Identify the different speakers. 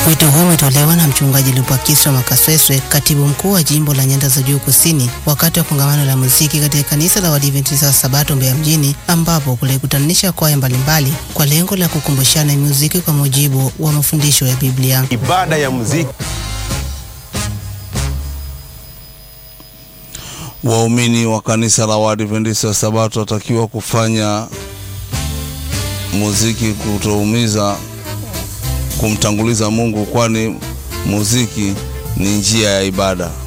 Speaker 1: Wito huo umetolewa na mchungaji Lupakiswa Makasweswe, katibu mkuu wa jimbo la Nyanda za Juu Kusini, wakati wa kongamano la muziki katika kanisa la Waadventista wa Sabato Mbeya mjini, ambapo kulikutanisha kwaya mbalimbali kwa lengo la kukumbushana muziki kwa mujibu wa mafundisho ya Biblia.
Speaker 2: Ibada ya muziki
Speaker 3: Waumini wa kanisa la Waadventista wa Sabato watakiwa kufanya muziki kutoumiza kumtanguliza Mungu, kwani muziki ni njia ya ibada.